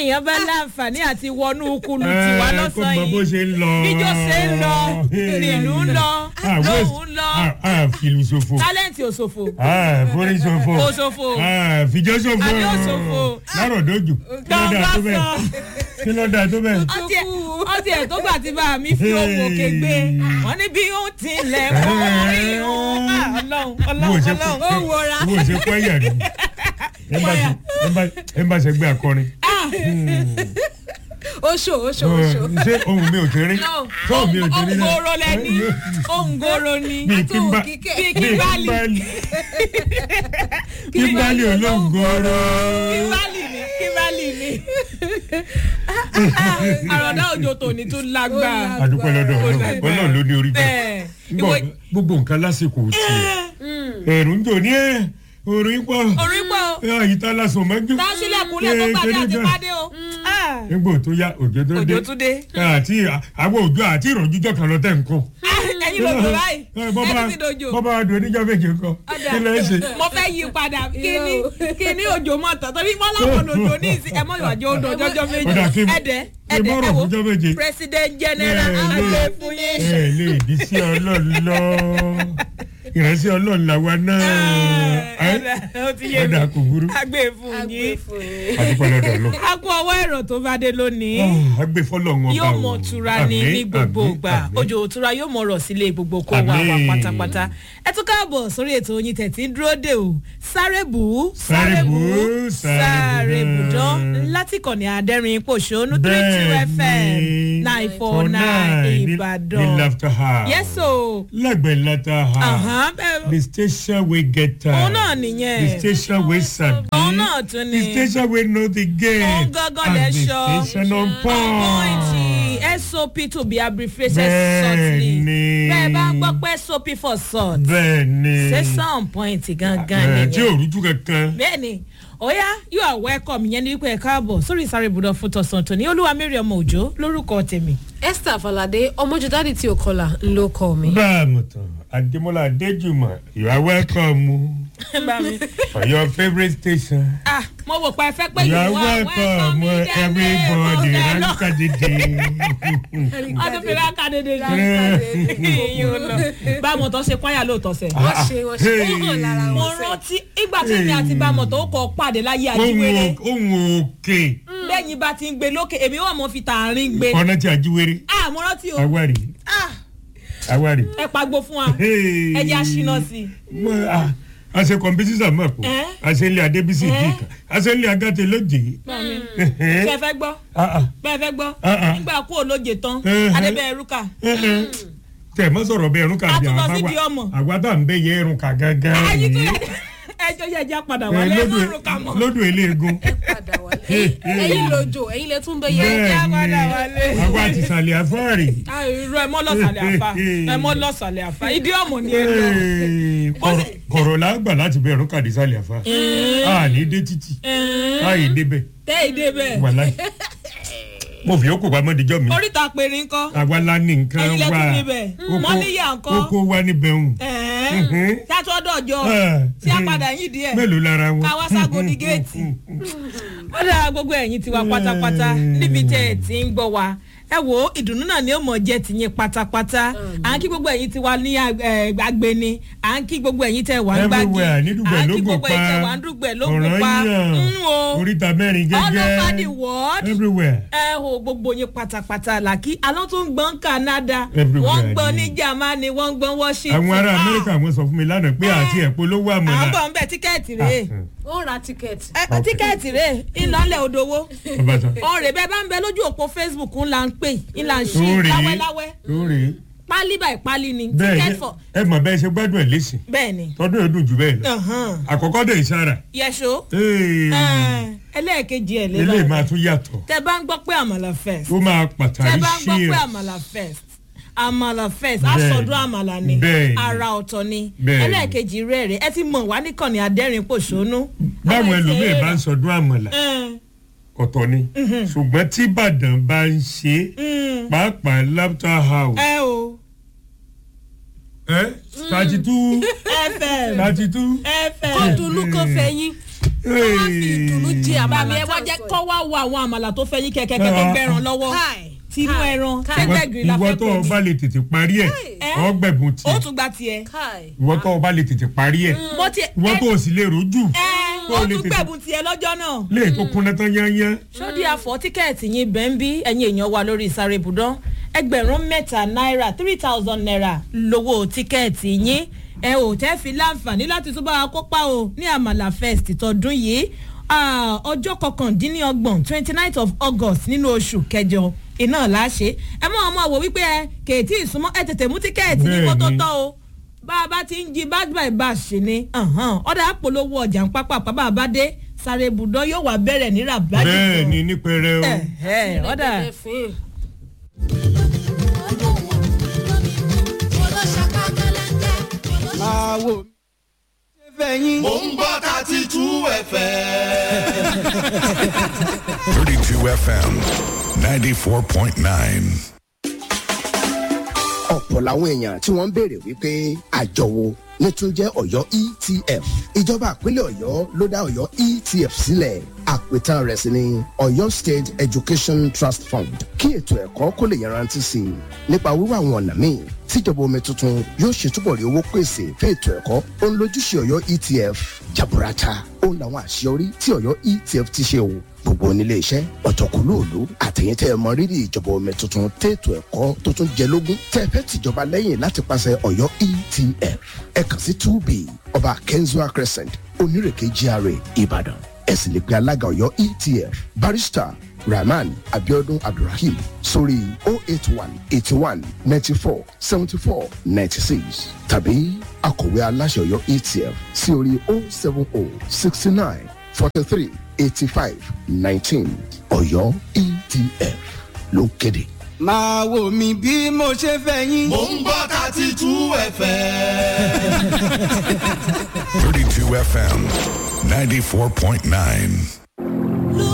èèyàn bá láǹfààní àti wọnú kulu tiwa kó lọ́sàn-án mọ bó yìí ṣe ń lọ. bíjó ṣe ń lọ ìlú ń lọ lóhùn ń lọ fìlù ṣòfò. tálẹ́ǹtì òṣòfò forí ṣòfò. Òṣòfò. fìjọ́ ṣòfò. Àbí òṣòfò. lárọ̀ dojú. kí ló dáa tó bẹ́ẹ̀. kí ló dáa tó bẹ́ẹ̀. ọtí ẹ ọtí ẹ tó gbà tí bá mi fi ohun òkè gbé wọn ní bí ó tilẹ̀ wọ́n rí òun ọlọ́run bó o ṣe ọlọ́run ọlọ́run ó wọra. bó o ṣe kọ́ ẹ̀yà rí. ẹ bá ṣe gbé akọrin. oṣù oṣù oṣù. ṣé ohun mi ò ti rí. ṣé ohun mi ò ti rí náà. òǹgòrò lẹni òǹgòrò ni bíi kí n bá bíi bíi kíbálì kíbálì olóńgòrò. kíbálì ni kíbálì ni àròdá òjò tòní tún lágbára adúpẹ́ lọ́dọ̀ ọlọ́run ọlọ́run ló ní orí bẹ́ẹ̀. bẹ́ẹ̀ Gbọ́, ìwé gbogbo nǹkan lásìkò tiẹ̀ ẹ̀rù ń jò ní ẹ̀ orí pọ̀ orí pọ̀ àyíká lásán mọ́jú. tásílẹ̀ kúnlẹ̀ tó gbàdé àti pàdé o nígbò tó yá òjò tó dé òjò tún dé àti àwọn òjò àti ìrọ̀jújọ́ kan lọ tẹ̀ ń kọ́. ẹ̀yin ló dùn báyìí ẹni ti dojo. bọ́bá adùn oníjọ́ méje kọ́ kí ló ń ṣe. mo fẹ́ yí padà kíní kíní òjò mọ̀ tán torí wọ́n láwọn òjò ní ìsìn ẹ̀mọ́ ìwàjò odò ọjọ́jọ́ méjì Ọ̀dà kí n- ẹ̀dẹ̀ kí n ẹ̀dẹ̀ bọ́rọ̀ ẹ̀wò fúnjọ́ méje. president general Ẹ, àgbẹ̀ lè- fún yín. ẹ lè dí sí ọlọ́run lọ ìránṣẹ́ ọlọ́run làwa náà ó ti yé mi ọ̀dà kò burú àgbẹ̀ fún yín. àdúpẹ́ lọ́dọ̀ lọ. a kú ọwọ́ ẹ̀rọ tó bá dé lónìí àgbẹ̀ fọlọ́ wọn bá yóò wò. mọ tura ní Àmín, ní gbogbo àmín, ìgbà àmín. òjò òtura yóò mọ rọ̀ sílé gbogbo kó wà wà Àmín. pátápátá ẹ tún káàbọ̀ sórí ètò oyin tẹ̀tí ń dúró dè o sáré bù ú Sáré bù ú, sáré sáré bù bù. dán láti kànnì àdẹ́rìn pòṣónú three two fm nine four nine ní ìbàdàn laughter house. yes o lẹ́gbẹ̀ẹ́ laughter house. Àhán, bẹ́ẹ̀- the station we get time. òun náà nìyẹn the station we sabi. òun náà tún the ni station we know the game. òun gangan lẹ and the sọ station on point. point sop to be abbreviated shortly Bẹ́ẹ̀ni. bẹ́ẹ̀ bá ń gbọ́ pé sop for salt bẹ́ẹ̀ni. sẹ́sàn point gangan Ẹ, tí nìyẹn ò rújú kankan. bẹ́ẹ̀ni oya you are welcome yẹn ní wípé ẹ káàbọ̀ sórí ìsáré ibùdó fún tọ̀sán tòní olúwa mary ọmọ òjò lórúkọ tèmi. esther falade ọmọjúdádì tí o kọlà ló kọ mi. bá a mọ̀ tán adémọlá adéjùmọ̀ you are welcome bá mi. for your favourite station. ah mo wò pa ẹ fẹ́ pé you are you are welcome welcome everybody ranka dìde. ọdún fi ráka dédé yìí lọ báwo tó ṣe kwaya lóòótọ́ sẹ́. wọ́n ṣe wọ́n ṣe wọ́n hàn lára mo wọn sẹ́. rántí ìgbà tí mi àti bámọ̀ tó kọ́ pàdé láyé àjíwèrè ohun òkè lẹ́yìn bá ti ń gbé lókè èmi wà mọ́ fi tààrin gbé. ọ̀nà tí ajíwèrè ah mo rántí o awari ah awari. ẹ pagbo fún wa ẹ jẹ́ àṣìná sí i. Mo, ah, a ṣe kọmpitísà mọ̀ pọ̀ Eh? a ṣe ilé adébísì Eh? dìkan a ṣe ilé agate lóje. bẹ́ẹ̀ fẹ́ gbọ́ bẹ́ẹ̀ fẹ́ gbọ́ Ah, ah. nígbà kú olóje tán Eh, adébẹ̀ ẹrúkà tẹ mọ sọ̀rọ̀ bẹ́ẹ̀ ẹrún kà A bí tún lọ àwọn sí àwa- di ọmọ. àwa tá à ń bẹ yẹ ẹrún kà gángan. ayé tó yìí. yẹ ẹjọ́ yẹ ẹjẹ́ padà Eh, wálé lódò- ẹrúkà mọ́. lódò eléegun. padà wálé. ẹyin lójó ẹyin lẹ tún bẹ yẹ. Ẹjẹ́ bẹ́ẹ̀ padà ni wálé. àwa àti ìsàlẹ̀ àfọ́ọ̀rì. Ah, irú ẹ mọ́ lọ́sàlẹ̀ àfa ẹ mọ́ lọ́sàlẹ̀ àfa ìdí ọmọ ni ẹ lọ. Kọ̀rọ̀- kọ̀rọ̀ la gbà láti bẹ ẹrún kàdé sàlẹ̀ àfa. a ní dé títì a yìí débẹ̀ tẹ́ ìdè bẹ́ẹ̀ wàláì. mo fi okò pamọ́ dijọ́ mi. oríta péré ńkọ́ àwa la ní nǹkan ẹ̀yin lẹ́tún wa níbẹ̀ Oko- mọ́níyà ńkọ́ oko wa níbẹ̀ ń. Mhm. sátọ́dọ̀jọ́ Ah, tí a padà yìí díẹ̀ mélòó lára wọn. káwá ságo ní géètì wọ́n dára gbogbo ẹ̀yìn tiwa pátápátá níbi tẹ́ ẹ̀ ti ń gbọ́ wa ẹ wo ìdùnnú náà ni ó mọ̀ jẹ́ tìyín pátápátá à ń kí gbogbo ẹ̀yìn tiwa ní eh, agbeni à ń kí gbogbo ẹ̀yìn tẹ́ wà ń gbági everywhere ní dùgbẹ̀ à ń kí lógún gbogbo ẹ̀yìn tẹ́ wà pa ń dùgbẹ̀ lógún ọ̀ràn pa yàn ń wo oríta mẹ́rin all over the gẹ́gẹ́ world everywhere. ẹ ho gbogbo yín pátápátá là kí alọ́ tó ń gbọ́n canada Everywhere wọ́n ń gbọ́n ni. ní germany wọ́n ń gbọ́n washington àwọn ará Ah, amẹ́ríkà wọn sọ fún mi lánàá pé àti ẹ̀pọ̀ ló wà à ń mọ́lá. bọ̀ ń bẹ̀ tíkẹ́ẹ̀tì rèé ó ra tíkẹ́ẹ̀tì. ẹ tíkẹ́ẹ̀tì rèé ńlọ́lẹ̀ òdòwó ọbàtàn ọ̀rẹ́ bẹ́ẹ̀ bá ń bẹ lójú òpó facebook ńlá ń pè ńlá ń ṣí lórí láwẹ́láwẹ́ lórí pálí báyìí pálí ni bẹ́ẹ̀ ticket ni for ẹ mọ̀ bẹ́ẹ̀ ṣe gbádùn ẹ̀ lẹ́sìn bẹ́ẹ̀ ni tọdún ẹ̀ dùn jù bẹ́ẹ̀ lọ Ọ̀hán. àkọ́kọ́ dẹ̀ ìsára yẹso Ee, ẹlẹ́ẹ̀kejì ẹ̀ eléyìí lélẹ̀ máa tún yàtọ̀ tẹ bá ń gbọ́ pé àmàlà fest ó máa tẹ pàtàkì bá ń gbọ́ sí pé ẹ̀ àmàlà fest àmàlà fest Bẹ́ẹ̀ ni. àsọdún àmàlà ni Bẹ́ẹ̀ ni. ara ọ̀tọ̀ ni Bẹ́ẹ̀ ni. ẹlẹ́ẹ̀kejì rẹ̀ rẹ̀ ẹ ti mọ̀ wá níkànnì adẹ́rìn pòṣónú. báwọn ẹlòmíì bá ń sọdún àmàlà ń. ọ̀tọ̀ ni ṣùgbọ́n tí ìbàdàn bá ń ṣe pàápàá laughter house ẹ o thirty two fm thirty two fm kóòtù olùkọ́ fẹ̀yìn. wọ́n á fi ìdùnnú jẹ bàmí àmàlà ẹ wá tá à ń jẹ́ sọ kọ́ wá wo àwọn àmàlà tó fẹ́ yín kẹ̀kẹ́ tó gbẹ̀ràn lọ́wọ́ Káì, tinú káì, ẹran káì. tẹ́gbẹ̀gìrì la ìwọ fẹ́ tó o pè bá ní. lè tètè parí ẹ̀ Ẹ́. ọgbẹ̀bùn ó tiẹ̀ tún gba tiẹ̀. káì. ìwọ tó o bá lè tètè parí ẹ̀ mo ti ìwọ tó o sì lè rojú ẹ tó ó o lè tún tètè gbẹ̀bùn tiẹ̀ lọ́jọ́ náà. lè tó kúnná tán yányán sódì àfọ̀ tíkẹ́ẹ̀tì yín bẹ́ẹ̀ ń bí ẹ̀yin èèyàn wa lórí ìsáré ibùdó ẹgbẹ̀rún mẹ́ta náírà three thousand naira lówó tíkẹ́ẹ̀tì yín ẹ ò tẹ́ fi láǹfààní láti tún bá wa kópa o ní àmàlà fest tọdún yìí Ah, ọjọ́ kọkàndínlọ́gbọ̀n twenty nine of august nínú oṣù kẹjọ iná láṣẹ ẹ mọ ọmọ wò wípé ẹ kèétí ìsúnmọ́ ẹ tètè mú tíkẹ́ẹ̀tì ní kó tó Bẹ́ẹ̀ni. tọ́ o bá a bá ti ń jí bad by bad ṣe ni ọ̀dà àpolówó ọjà ń pápá bàbá a bá dé sáré ibùdó yóò wá bẹ̀rẹ̀ ní ràbájì bẹ́ẹ̀ ni nípẹrẹ o Ẹ̀hẹ́, ọ̀dà Ẹ̀ẹ́dẹ̀gbẹ̀ fín. máa wò mí. ṣé fẹ́ yín. Mo ń gbọ́ thirty two ẹ̀fẹ̀. 32 FM 94.9. ọ̀pọ̀ làwọn èèyàn tí wọ́n ń béèrè wípé àjọ wo ní tún jẹ́ ọ̀yọ́ etf ìjọba ìpínlẹ̀ ọ̀yọ́ ló dá ọ̀yọ́ etf sílẹ̀ àpètàn rẹ̀ sì ni ọ̀yọ́ state education trust fund kí ètò ẹ̀kọ́ kó lè yanrantí sí i nípa wíwá àwọn ọ̀nà míì tíjọba omi tuntun yóò ṣe túbọ̀ rí owó pèsè fún ètò ẹ̀kọ́ ó ń lójúṣe ọ̀yọ́ etf jaburata ó ń làwọn àṣeyọrí tí ọ̀yọ́ etf ti ṣe o gbogbo onílé iṣẹ́ ọ̀tọ̀kùlóòlù àtẹ̀yìntẹ́ ẹ mọ rírì ìjọba omi tuntun tètò ẹ̀kọ́ tó tún jẹ lógún tẹ́ ẹ fẹ́ tìjọba lẹ́yìn láti pàṣẹ ọ̀yọ́ etf ẹ kàn sí two b ọba kenzua crescent onírèké gra ìbàdàn ẹ sì lè pe alága ọ̀yọ́ etf barrister rahman abiodun abdulrahim sórí o eight one eighty one ninety four seventy four ninety six tàbí akọ̀wé aláṣẹ ọ̀yọ́ etf sí orí o seven o sixty nine forty three eighty five nineteen ọ̀yọ́ etf ló kéde. máa wò mí bí mo ṣe fẹ́ yín. Mo ń gbọ́ thirty two ẹ̀fẹ̀. 32 FM 94.9.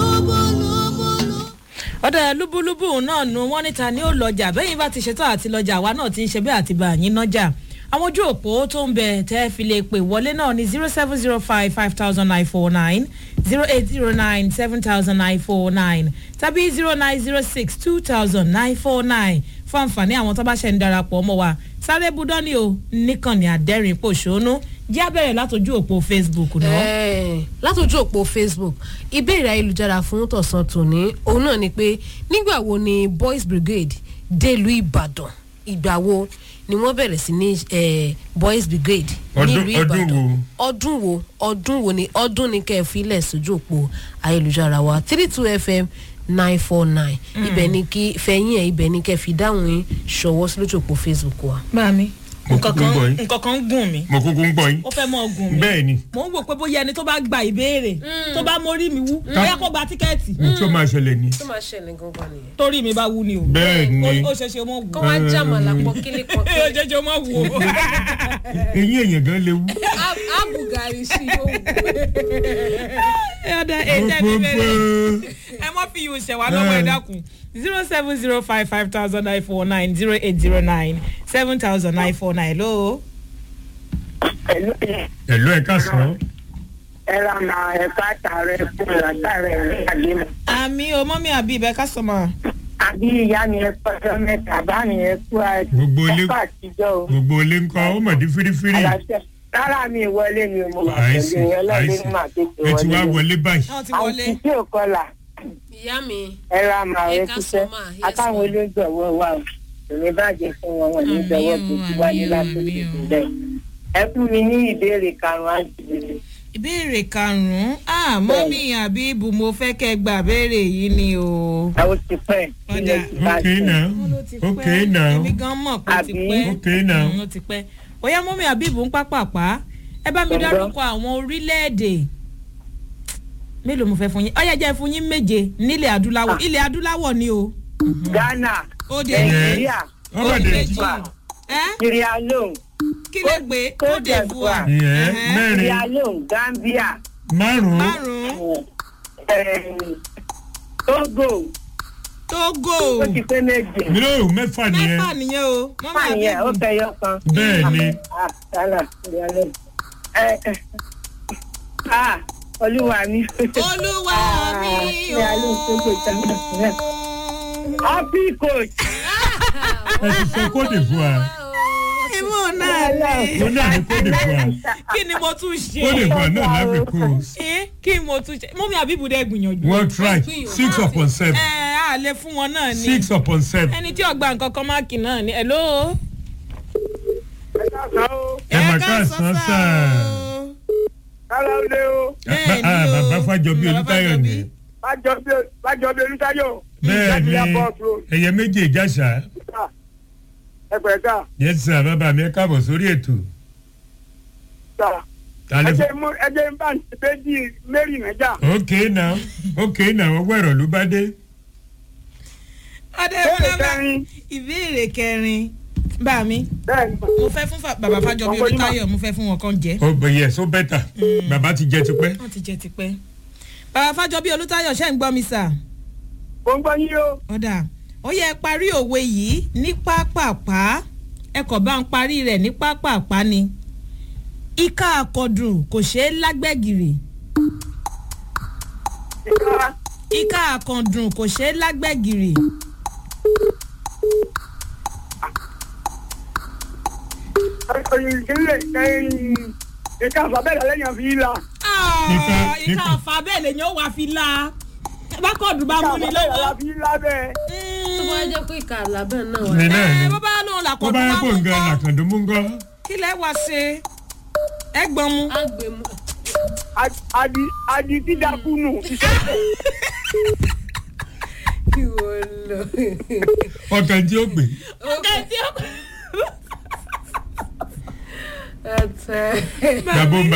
ọ̀dà lúbúlúbú náà nu wọ́n níta ní ó lọ́jà bẹ́yìn bá ti ṣetán àti lọ́jà àwa náà ti ń ṣe bẹ́ẹ̀ àti bá yín nájà àwọn ojú òpó tó ń bẹ tẹ́ fi lè pè wọlé náà ní zero seven zero five five thousand nine four nine zero eight zero nine seven thousand nine four nine tàbí zero nine zero six two thousand nine four nine fún àǹfààní àwọn tó bá ṣe ń darapọ̀ mọ́ wa sáré budọ́ ni o níkànnì àdẹ́rìn pòṣónú jẹ́ abẹ́rẹ́ látọjú òpó facebook náà. Ẹ̀ẹ́, látòjú òpó facebook ìbéèrè ayélujára fún tọ̀sán tòní òun náà ni pé nígbà wo ni boys brigade délùú ìbàdàn ìgbà wo ni wọ́n bẹ̀rẹ̀ sí ní eh, boys brigade Ọdún- nílùú ọdún ìbàdàn wo? ọdún wo ọdún wo ni ọdún ni kẹ́ ẹ filẹ̀ sójú òpó ayélujára wa three two fm nine four nine ibẹ̀ ni kí fẹ̀yìn ẹ̀ ibẹ̀ ni kẹ́ ẹ fi dáhùn yín ṣọwọ́ sí lójú òpó facebook wa. Báàmí, Mo nǹkan kúkú ń gbọ́ kan yín. nǹkan kan ń gùn mí. mo kúkú ń gbọ́ yín ó fẹ́ mọ́ ọgùn mi. bẹ́ẹ̀ ni mo ń wò pé bóyá ẹni tó bá gba ìbéèrè tó bá mórí mi wú bóyá kó gba tíkẹ́ẹ̀tì ohun tí ó máa ṣẹlẹ̀ ni tó máa ṣẹlẹ̀ gangan nìyẹn. torí mi bá wú ni o. bẹ́ẹ̀ ni Ó- ó ṣeṣe mọ́ wù. kọ́ wá jàmàlà pọ̀ kílí pọ̀ ó kílí. ṣeṣe mọ́ wù o. eyín èèyàn gan léwu abugari sí yóò ẹ ọ̀dà ẹ̀jẹ̀ mi bẹ̀rẹ̀ ẹ mọ́ fi yóò ṣẹ̀wá lọ́wọ́ ẹ dákun zero seven zero five five thousand nine four nine zero eight zero nine seven thousand nine four nine ló. ẹ̀lú ẹ̀ka sàn ẹ̀rọ máa ẹ̀ka àtàrẹ fún ìlàtàrẹ ìrìnàjò mi. àmì o mọ́mí àbí ibẹ̀ kásọ̀mọ́. àbí ìyá mi ẹ kọjọ mẹ́ta bá mi ẹ kú Gbogbo ilé- ẹ̀kọ́ àtijọ́ o. gbogbo ilé ńkọ ó mọ̀ dín fírífírí Àlàáfíà. rárá mi ìwọlé mi ò mọ àìsí àtẹ̀lé yẹn lọ́dún àìsí ní màá tètè ẹ ti wá wọlé. wọlé báyìí wọ́n ti àwọn wọlé. tí tí ò kọlà ìyá mi ẹ̀rọ àmà Ẹ ẹ ká kúṣẹ́ sọ máa, yes, àtàwọn ma. olóńgbọ̀wọ́ wa o èmi bàjẹ́ fún wọn wọn ní ìjọwọ́ tó ti wáyé lásìkò ìbílẹ̀. ẹ fún mi ní ìbéèrè karùn-ún àti ìbéèrè. ìbéèrè karùn-ún ah mọ́mí àbí ibù mo fẹ́ kẹ́ gbà béèrè yìí ni o. ẹ ó ti pẹ́ Ọ̀dà. ilé ti bá ok jẹ́. now Wọ́n ló ti ok pẹ́. now èmi gan mọ̀ pé ó ti Àbí? pẹ́. ok now Mm, ó ti pẹ́. bóyá mọ́mí àbíbù ń pápápá ẹ bá mi Ọ̀dọ́. dárúkọ àwọn orílẹ̀-èdè mélòó mo fẹ́ fún yín ọ̀yá jẹ́ fún yín méje nílẹ̀ adúláwọ̀ ilẹ̀ adúláwọ̀ ni o. ghana ó dé nàìjíríà ọmọ ó dé méjì Wà. ẹ́ sierra leone kí lè gbé ó dé bua ìyẹn mẹ́rin sierra leone gambia márùn-ún márùn-ún eh, togo togo ó ti pé méje. mílíọ̀nù mẹ́fà nìyẹn mẹ́fà nìyẹn o mọ́mí fáàní ẹ̀ ó àbíbù fẹyọ kan. bẹ́ẹ̀ ni Ah, Ghana, Sierra Leone. Eh, eh, ah, olúwa mi. olúwa mi ṣé alẹ́ òṣèlú ìtàgé náà. happy coach. ẹ ti sọ kóde fún wa ìmọ̀ náà ni mo náà ní kóde fún wa kí ni mo tún ṣe kóde fún wa náà lábẹ́ kó Eh, kí ni mo tún ṣe mọ́mí àbíbùdẹ́ gbìyànjú wọ́n try six upon seven ẹ á lè fún wọn náà ni six upon seven ẹni tí ọgbà nǹkan kan máàkì náà ni hello. ẹ mà ká sàn sàn kára lé o Bẹ́ẹ̀ ni Ah, o. bàbá fàjọbí Bàbá olùtayọ ni Fájọbí. bájọbí olùtayọ. bẹ́ẹ̀ ni ẹ̀yẹ méje ìjàsà ẹgbẹ́ ká yẹn sà bàbá mi ẹ káàbọ̀ sórí ètò sà Tàlẹ́ fún- ẹjẹ mú ẹjẹ ń bá ìbejì mary nàjà. ok now ok now ọwọ́ ẹ̀rọ ló bá dé ọdẹ Ìbéèrè bàbá kẹrin. ìbéèrè kẹrin bá mi bẹ́ẹ̀ ni mo fẹ́ fún fa- bàbá Fájọbí Ọkọ yín mà. Olútáyọ̀ mo fẹ́ fún wọn kan jẹ́ ó bẹ yẹ so bẹ́tà bàbá ti jẹ tipẹ́ wọ́n ti jẹ tipẹ́ bàbá Fájọbí Olútáyọ̀ ṣẹ́ ń gbọ́ mi sà mo ń gbọ́ yín o. ọ̀dà ó yẹ parí òwe yìí ní pápápá ẹ kò bá ń parí rẹ̀ ní pápápá ni ìka àkọdùn kò ṣeé lágbẹ́gìrì ìka ìka àkàndùn kò ṣeé lágbẹ́gìrì ìkílẹ̀ ìka àfàbẹ́lẹ̀ lẹ́yìn àfi ìlà. Ìka- ìka ìka- àfà bẹ́ẹ̀ lèyàn ó wá fi la bákọ̀dùn bá ìka mú ni àfàbẹ́lẹ̀ lọ́wọ́. àfi ìlà bẹ́ẹ̀. tó bá jẹ́ pé ìka àlábẹ́ náà wà. ní náà ni ẹ bó bá lóun bó làkọ̀dùn bá yẹ wá kó mú nǹkan kọ́ làkàndó mú ńkọ́ kí lẹ́ wá ṣe ẹ gbọ́n mu. á gbé mu. adi adi dídákú nù. kí wọ́n lọ. ọkàn tí ó gbé ọ̀gá tí ó ẹ tẹ. gàbó ń